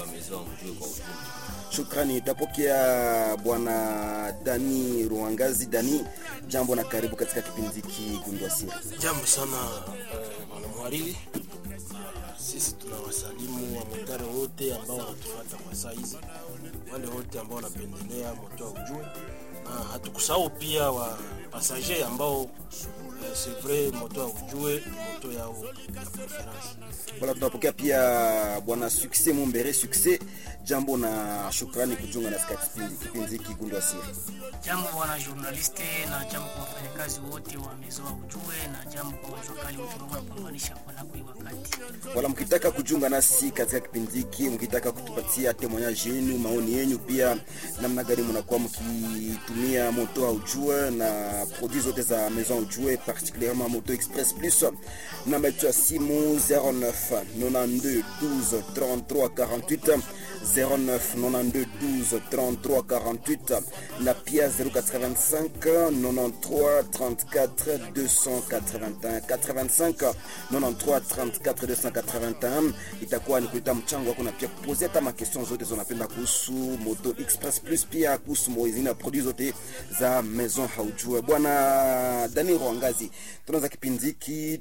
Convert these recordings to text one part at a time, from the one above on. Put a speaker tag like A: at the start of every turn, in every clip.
A: wa Maison Ujue kwa ujumla.
B: Shukrani. Tapokea bwana Dani Ruangazi. Dani, jambo na karibu katika kipindi hiki Gundua Siri.
C: Jambo sana eh, bwana mhariri, na sisi tunawasalimu wamotari wote ambao wanatufuata kwa saa hizi, wale wote ambao wanapendelea moto wa ujue, na hatukusahau pia wa pasager ambao eh, c'est vrai moto wa ujue ni moto yao ya preference.
B: Wala tunapokea pia bwana Success Mumbere. Success, jambo na shukrani kujiunga nasi katika kipindi kipindi hiki Gundua Siri.
D: Jambo bwana journaliste, na jambo kwa wafanyakazi wote wa Maison Ujue, na jambo kwa wajokali wote ambao wanapambanisha kwa nakui wakati.
B: Wala mkitaka kujiunga nasi katika kipindi hiki, mkitaka kutupatia temoignage yenu, maoni yenu, pia namna gani mnakuwa mkitumia moto Ujue na produits zote za Maison Ujue, particulièrement Moto Express Plus, namba yetu ya simu 09 92 12 33 48 09 92 12 33 48 na pia 085 93 34 281 85 93 34 281 itakuwa ni kuleta mchango wako na pia kupozea hata makestion zote zonapenda kuhusu Moto Express Plus, pia kuhusu moizini na produit zote za Maison Haujue. Bwana Dani Rwangazi, tunaanza kipindi hiki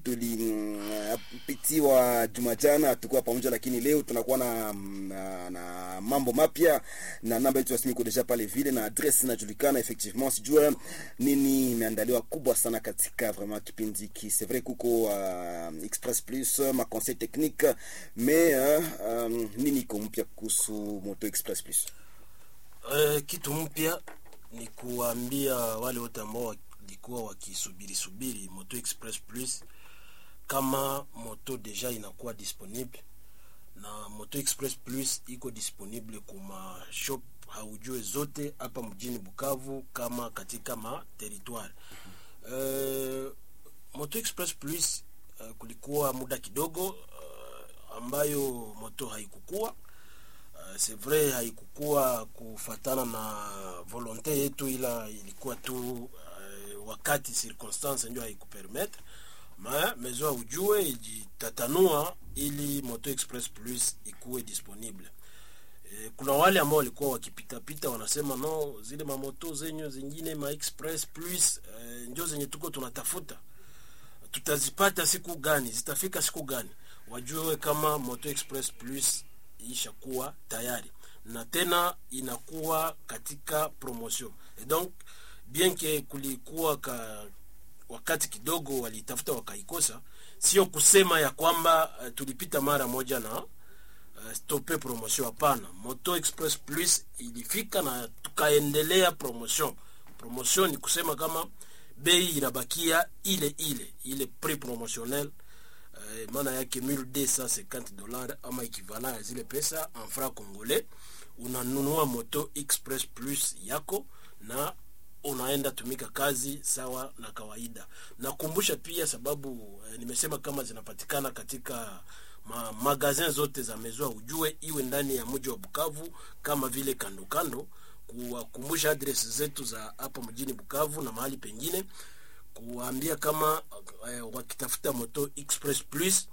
B: tulipitiwa juma jana, tukuwa pamoja, lakini leo tunakuwa na, na, na mambo mapya na namba yetu ya simu iko deja pale vile na adresse inajulikana effectivement. Sijua nini imeandaliwa kubwa sana katika vraiment kipindi hiki. C'est vrai kuko uh, Express Plus ma conseil technique mais uh, um, nini iko mpya kuhusu Moto Express Plus?
C: Eh, kitu mpya ni kuwaambia wale wote ambao walikuwa wakisubiri subiri Moto Express Plus kama moto deja inakuwa disponible na Moto Express Plus iko disponible kuma shop haujue zote hapa mjini Bukavu kama katika ma territoire. Uh, Moto Express Plus uh, kulikuwa muda kidogo uh, ambayo moto haikukua Uh, c'est vrai haikukuwa kufatana na volonte yetu, ila ilikuwa tu uh, wakati circonstance ndio haikupermettre ma mezo ujue ijitatanua ili Moto Express Plus ikuwe disponible. E, kuna wale ambao walikuwa wakipitapita wanasema no, zile mamoto zenyu zingine ma Express Plus e, ndio zenye tuko tunatafuta, tutazipata siku gani? Zitafika siku gani? Wajue kama Moto Express Plus ishakuwa tayari na tena inakuwa katika promotion et donc bien que kulikuwa ka wakati kidogo walitafuta wakaikosa, sio kusema ya kwamba uh, tulipita mara moja na uh, stope promotion. Hapana, Moto Express Plus ilifika na tukaendelea promotion. Promotion ni kusema kama bei inabakia ile ile ile prix promotionnel Uh, maana yake 1250 dollars ama equivalent ya zile pesa en franc congolais, unanunua Moto Express Plus yako na unaenda tumika kazi sawa na kawaida. Nakumbusha pia sababu eh, nimesema kama zinapatikana katika ma magazin zote za Maison Ujue, iwe ndani ya mji wa Bukavu kama vile kando kando, kuwakumbusha adresi zetu za hapa mjini Bukavu na mahali pengine kuwaambia kama eh, wakitafuta Moto Express Plus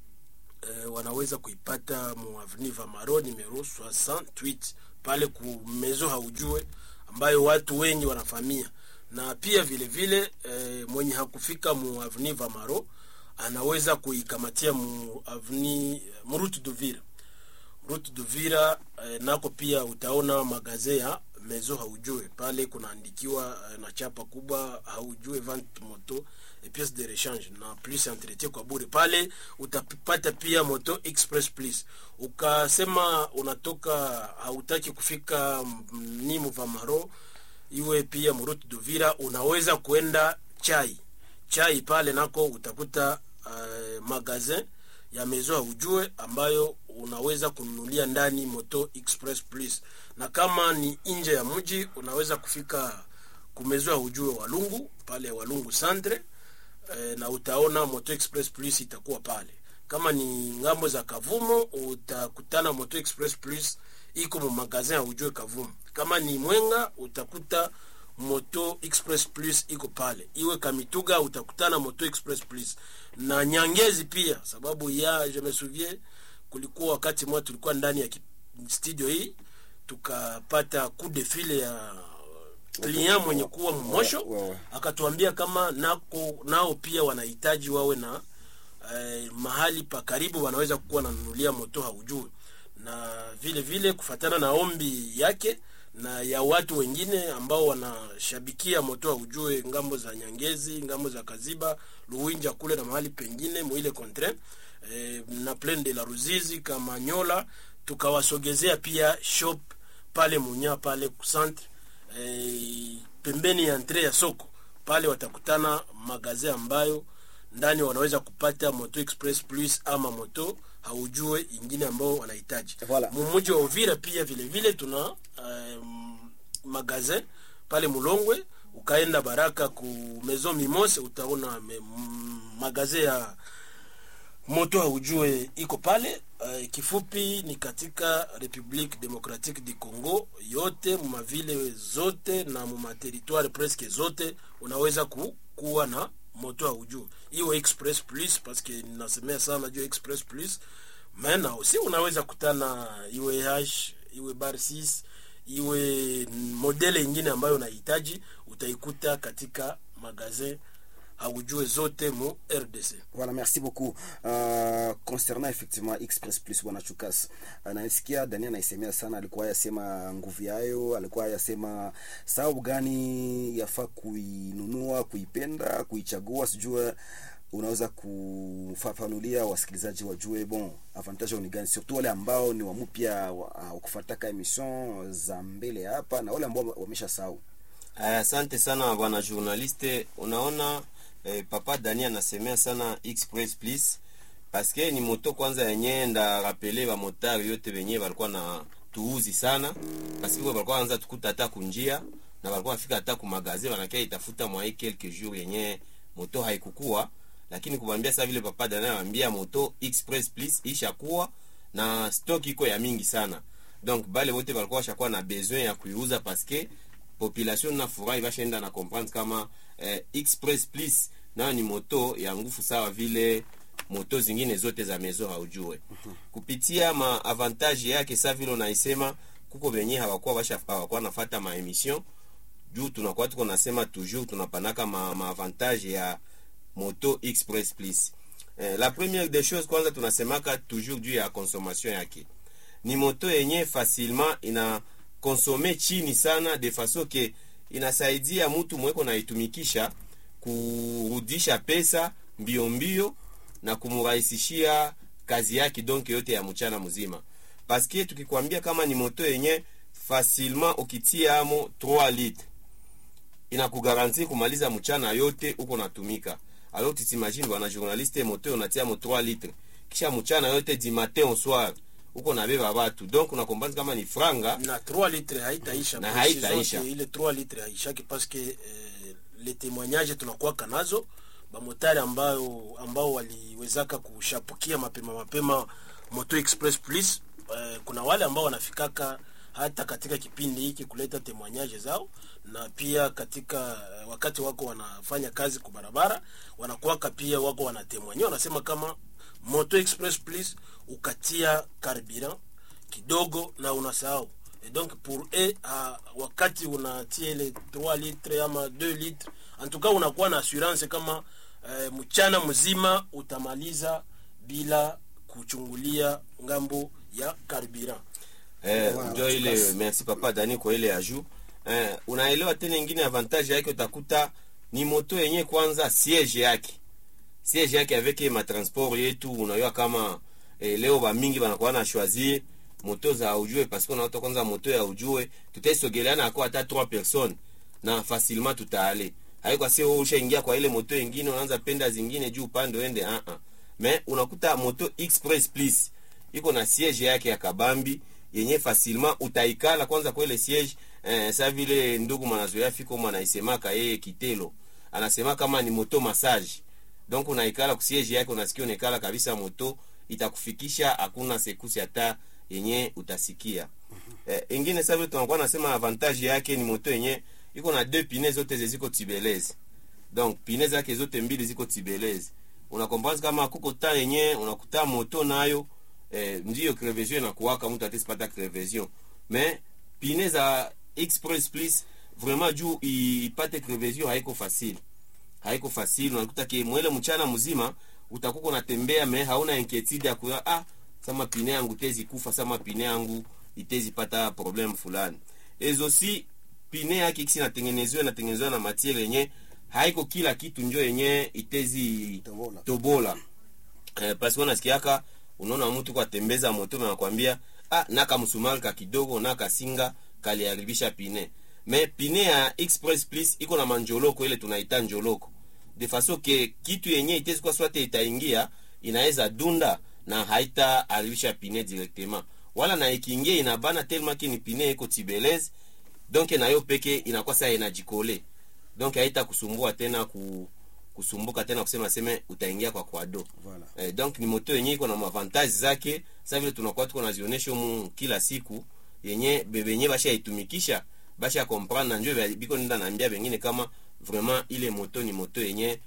C: eh, wanaweza kuipata mu avenue Vamaro numero 68 pale ku Maison Haujue ambayo watu wengi wanafamia, na pia vile vile eh, mwenye hakufika mu avenue Vamaro anaweza kuikamatia mu avenue mu route d'Uvira route d'Uvira eh, nako pia utaona magaze ya Maison Haujue pale kunaandikiwa eh, na chapa kubwa Haujue vente moto et pièces de rechange na plus entretien kwa bure. Pale utapata pia Moto Express Plus. Ukasema unatoka hautaki kufika ni Muvamaro, iwe pia Murutu Duvira, unaweza kuenda chai chai pale nako utakuta uh, magazin ya Maison Ujue ambayo unaweza kununulia ndani Moto Express Plus, na kama ni nje ya mji unaweza kufika kumezoa Ujue Walungu pale Walungu Centre e, na utaona Moto Express Plus itakuwa pale. Kama ni ngambo za Kavumo utakutana Moto Express Plus iko mu magazin ya Ujue Kavumo. Kama ni Mwenga utakuta Moto Express Plus iko pale. Iwe Kamituga utakutana Moto Express Plus na Nyangezi pia, sababu ya je me souviens, kulikuwa wakati mmoja tulikuwa ndani ya studio hii tukapata coup de fil ya client mwenye kuwa mmosho
B: wa- wa-
C: akatuambia kama nako nao pia wanahitaji wawe na eh, mahali pa karibu wanaweza kuwa nanunulia moto haujui na vile vile kufatana na ombi yake na ya watu wengine ambao wanashabikia moto haujue ngambo za nyangezi ngambo za kaziba luwinja kule na mahali pengine mwile contre eh, na plaine de la ruzizi kamanyola tukawasogezea pia shop pale munya pale centre eh, pembeni ya entre ya soko pale watakutana magaze ambayo ndani wanaweza kupata moto express plus ama moto haujue ingine ambao wanahitaji
B: Voilà.
C: mumuji wa uvira pia vile vile tuna um, magazin pale mulongwe ukaenda baraka ku maison mimose utaona me- m- magaze ya moto haujue iko pale uh, kifupi ni katika republique democratique du congo yote mumavile zote na mumateritware presque zote unaweza ku, kuwa na moto haujue iwe express plus paske nasemea sana juu ya express plus mena aussi unaweza kutana iwe hash iwe bar 6 iwe modele ingine ambayo unahitaji utaikuta katika magazin haujue zote mu rdc
B: Voilà, merci beaucoup. Uh, concernant effectivement Express Plus bwana Chukas. Uh, naisikia Daniel anaisemea sana alikuwa yasema nguvu yayo, alikuwa yasema sababu gani yafaa kuinunua, kuipenda, kuichagua, sijue unaweza kufafanulia wasikilizaji wajue bon avantage ni gani, surtout wale ambao ni wamupya wa, wa kufataka emission za mbele hapa na wale ambao wamesha sahau.
A: Aya, Asante sana bwana journaliste. Unaona eh, papa Dani anasemea sana express please paske ni moto kwanza yenye nda rapele ba motari yote benye balikuwa na tuuzi sana paske kwa balikuwa anza tukuta hata kunjia na balikuwa afika hata ku magasin banakia itafuta mwa quelques jours yenye moto haikukua lakini kubambia sasa vile papa Dani anambia moto express please ishakuwa na stock iko ya mingi sana donc bale wote balikuwa washakuwa na besoin ya kuiuza paske population na furahi bashaenda na comprendre kama eh, express please nayo ni moto ya nguvu sawa vile moto zingine zote za mezo haujue kupitia ma avantage yake sa vile unaisema kuko benye hawakuwa basha hawakuwa nafata ma emission juu tunakuwa tuko nasema toujours tunapanaka ma, ma avantage ya moto express please eh, la première des choses kwanza tunasemaka toujours juu ya consommation yake ni moto yenye facilement ina konsome chini sana de faso ke inasaidia mtu mweko naitumikisha kurudisha pesa mbio mbio na kumurahisishia kazi yake donc yote ya mchana mzima paske tukikwambia kama ni moto yenye facilement ukitia amo 3 litre inakugaranti kumaliza mchana yote uko natumika alors tutimagine bwana journaliste moto unatia mo 3 litre kisha mchana yote du matin au soir uko nabeba batu donc unakombanzi kama ni franga
C: na 3 litre haitaisha
A: Na
C: kwa
A: haitaisha.
C: zote, ile 3 litre haishaki paske eh, le témoignage tunakuwaka nazo bamotari ambayo ambao waliwezaka kushapukia mapema mapema moto express plus eh, kuna wale ambao wanafikaka hata katika kipindi hiki kuleta témoignage zao na pia katika eh, wakati wako wanafanya kazi kwa barabara wanakuwaka pia wako wanatemwanya wanasema kama moto express plus ukatia carburant kidogo na unasahau et donc pour eux uh, wakati unatia ile 3 litre ama 2 litre en tout cas unakuwa na assurance kama uh, mchana mzima utamaliza bila kuchungulia ngambo ya carburant
A: eh,
B: Wow,
A: njo ile
B: basi.
A: merci papa dani kwa ile aju eh, unaelewa tena ingine avantage yake utakuta ni moto yenye kwanza siege yake siege yake avec ma transport yetu unajua kama eh, leo bamingi banakuwa na choisir moto za ujue parce que unaota kwanza moto ya ujue tutaisogeleana ako hata 3 personnes na facilement tutaale haiko si wewe ushaingia kwa ile moto ingine unaanza penda zingine juu upande uende ah ah mais unakuta moto express please iko na siege yake ya kabambi yenye facilement utaikala kwanza kwa ile siege eh, sa vile ndugu mwanazoea fiko mwanaisemaka yeye kitelo anasema kama ni moto massage donc unaikala kusiege yake unasikia unaikala kabisa moto itakufikisha hakuna sekusi hata yenye utasikia eh, ingine sa vile tunakuwa nasema avantage yake ni moto yenye iko na deux pine zote zeziko tibelezi donc pine zake zote mbili ziko tibelezi unakomprendre kama kuko ta yenye unakuta moto nayo eh, ndio crevesion inakuwaka mtu atesipata crevesion mais pine za express please vraiment juu ipate crevesion haiko facile haiko facile unakuta ke mwele mchana mzima utakuwa unatembea me hauna inquiétude ya kuya ah sama pine yangu tezi kufa sama pine yangu itezi pata problem fulani ezo si pine yake kisi natengenezewa natengenezewa na matiere yenye haiko kila kitu njo yenye itezi
B: Tobola.
A: tobola eh, pasi wanasikiaka unaona mtu kwa tembeza moto na nakwambia ah naka msumari ka kidogo naka singa kaliharibisha pine me pine ya express please iko na manjoloko ile tunaita njoloko de faso ke kitu yenye itezi kwa swate itaingia inaweza dunda na haita haribisha pine directement wala na ikiingia inabana tellement ki ni pine iko tibeleze donc nayo peke inakuwa saa inajikole donc haita kusumbua tena ku, kusumbuka tena kusema seme utaingia kwa kwado
B: Voilà.
A: eh, donc ni moto yenye iko na mavantage zake sa vile tunakuwa tuko nazionyesha mu kila siku yenye bebenye basha itumikisha basha comprendre na njo bia- biko nenda naambia bengine kama vraiment ile moto ni moto yenye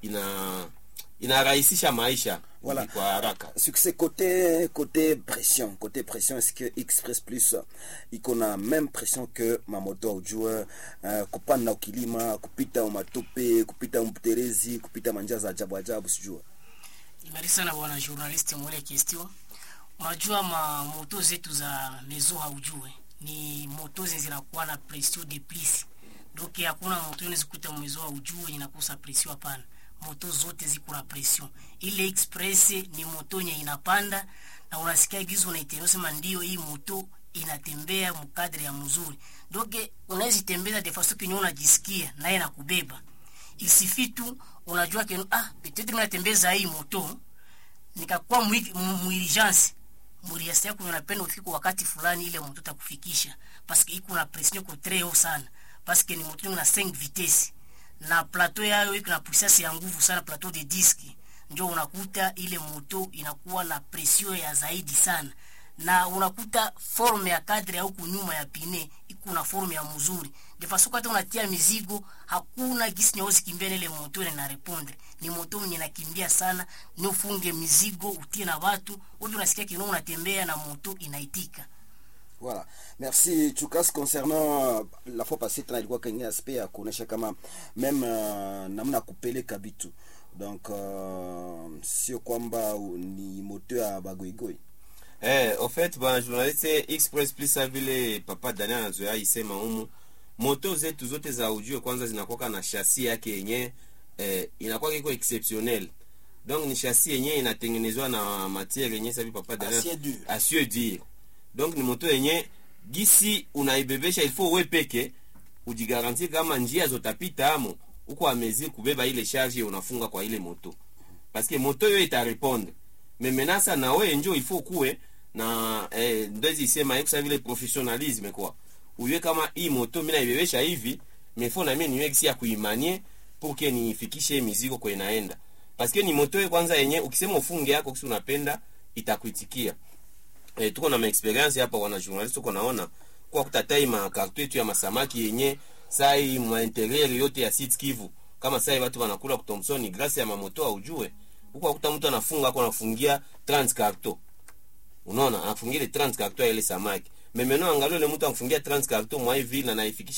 A: ina inarahisisha maisha
B: Voilà.
A: kwa haraka
B: succès côté côté pression côté pression est-ce que express plus iko na même pression que mamoto aujue uh, kupanda ukilima kupita umatope kupita mterezi kupita manjia za ajabu ajabu sijua
D: Merci sana bwana journalist mwele question. Unajua ma moto zetu za mezo haujue ni moto zenye zinakuwa na pression de plus. Donc hakuna moto unaweza kuta mezo haujue inakosa pression hapana. Moto zote ziko na pression. Ile express ni moto yenye inapanda na unasikia gizo unaitembea sema ndio hii moto inatembea mkadri ya mzuri. Donc unaweza tembeza de façon que unajisikia naye nakubeba isifi tu unajua ke ah peut-être mimi natembeza hii moto nikakuwa muurgence muriasi yako unapenda ufike wakati fulani ile moto takufikisha parce que iko na pression iko très haut sana parce que ni moto na 5 vitesse na plateau yayo iko na puissance ya nguvu sana plateau de disque ndio unakuta ile moto inakuwa na pression ya zaidi sana na unakuta forme ya kadri au kunyuma ya pine iko na forme ya mzuri de façon hata unatia mizigo hakuna gisi nyeusi kimbia na ile moto ile na répondre ni moto mwenye nakimbia sana ni ufunge mizigo utie na watu wewe unasikia kinao unatembea na moto inaitika
B: Voilà. Merci Chukas concernant euh, la fois passée tena ilikuwa kengine aspect ya kuonesha kama même uh, namna ya kupeleka vitu donc uh, sio kwamba u- ni moto ya bagoigoi
A: Eh, au fait bwana journaliste express plus sa vile papa Daniel anazoea isema humu moto zetu zote za ujue kwanza zinakuwa na shasi yake yenye eh, inakuwa iko exceptionnel donc ni shasi yenye inatengenezwa na matiere yenye sabi papa Daniel
C: Acier dur.
A: acier dur donc ni moto yenye gisi unaibebesha il faut we peke ujigarantie kama njia zotapita amo uko amezi kubeba ile charge unafunga kwa ile moto parce que moto yo itarepondre mais maintenant ça na we njo il faut kuwe na eh, ndezi isema ikusa vile professionnalisme kwa uywe kama hii moto mimi naibebesha hivi mais faut na mimi niwe kisi ya kuimanie pour que nifikishe mizigo kwa inaenda parce que ni moto yo kwanza yenye ukisema ufunge yako kisi unapenda itakuitikia eh, tuko na maexperience hapa wana journalist tuko naona kwa kutatai makarto yetu ya masamaki yenye sai mainterieur yote ya Sud Kivu kama sai watu wanakula ku Thompson grâce ya mamoto aujue huko akuta mtu anafunga ako anafungia 30 carton unaona anafungia ile 30 carton ya ile samaki mais maintenant angalia ile mtu anafungia 30 carton mwa hivi na naifikisha